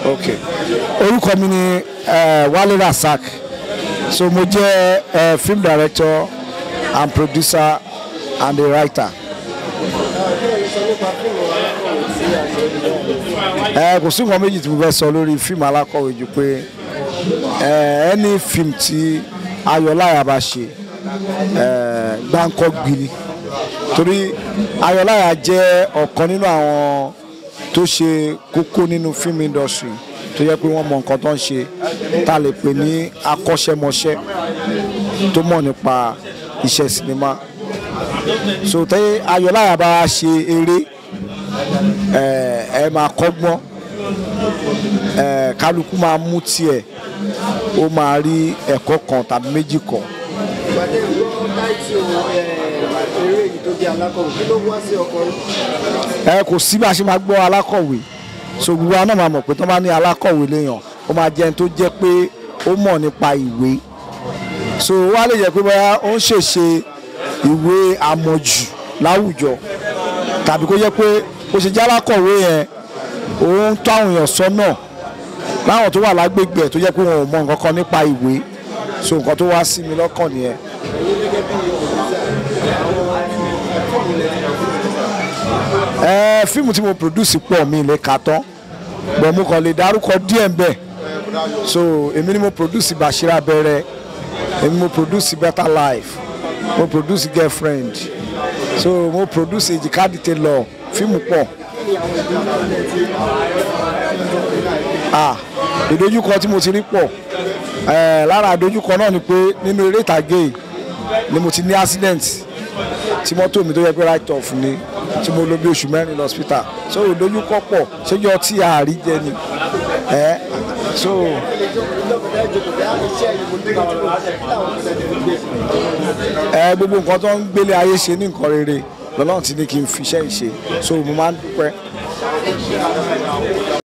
ok orúkọ mi ni eh, Wale Rasaq so mo jẹ́ eh, film director and producer and a writer. ẹ kò sí nǹkan méjì tí mo fẹ́ sọ lórí fíìmù alákọ̀wé ju pé ẹ ẹni fíìmù tí Ayọ̀láyà bá ṣe ẹ gbáǹkọ́ gbini torí Ayọ̀láyà jẹ́ ọ̀kan nínú àwọn tó ṣe kókó nínú film industry tó yẹ pé wọ́n mọ nǹkan tó ń ṣe tá a lè pè ní akọ́ṣẹ́mọṣẹ́ tó mọ̀ nípa iṣẹ́ sinimá so tẹ́ Ayọ̀láyà bá ṣe eré ẹ ẹ máa kọ́gbọ́n ẹ kálukú máa mú tiẹ̀ ó máa rí ẹ̀kọ́ kan tàbí méjì kan ìpàdé ìgbọ́ táìtì eré yìí tó jẹ́ alákọ̀wé kí ló wá sí ọkọ yìí. ẹ kò sí bá a ṣe máa gbọ́ alákọ̀wé so gbogbo wa náà máa mọ̀ pé tó bá ní alákọ̀wé léèyàn ó máa jẹ́ ẹni tó jẹ́ pé ó mọ̀ nípa ìwé so wá lè jẹ́ pé bóyá ó ń ṣèṣe ìwé àmọ̀jù láwùjọ tàbí kó jẹ́ pé ó ṣe jẹ́ alákọ̀wé yẹn òun tó àwọn èèyàn sọ́nà láwọn tó wà lágbègbè ẹ̀ tó jẹ́ pé wọn ò mọ nǹkan kan nípa ìwé so nǹkan tó wá sí mi lọ́kàn nìyẹn. ẹ fíìmù tí mo produce pọ̀ mi lè kà tán bọ̀ mo kàn lè dárúkọ díẹ̀ ń bẹ̀ so èmi ni mo produce Bashir Abẹ́rẹ́ èmi mo produce Better Life mo produce Girlfriend so mo produce Èjìká Detailor fíìmù pọ̀ ah ìdojúkọ tí mo ti rí pọ̀ ẹ̀ lára ìdojúkọ náà ni pé nínú eré ìtàgé yìí ni mo ti ní accident tí mọ́tò mi tó yẹ pé right off ni tí mo lò bí oṣù mẹ́rin lọ hospital so ìdojúkọ pọ̀ ṣéjọ́ tí a rí jẹ ni ẹ̀ so ẹ gbogbo nǹkan tó ń gbélé ayé ṣe ní nǹkan rere lọ́lọ́run ti ní kí n fi iṣẹ́ ìṣe so mo máa ń dúpẹ́.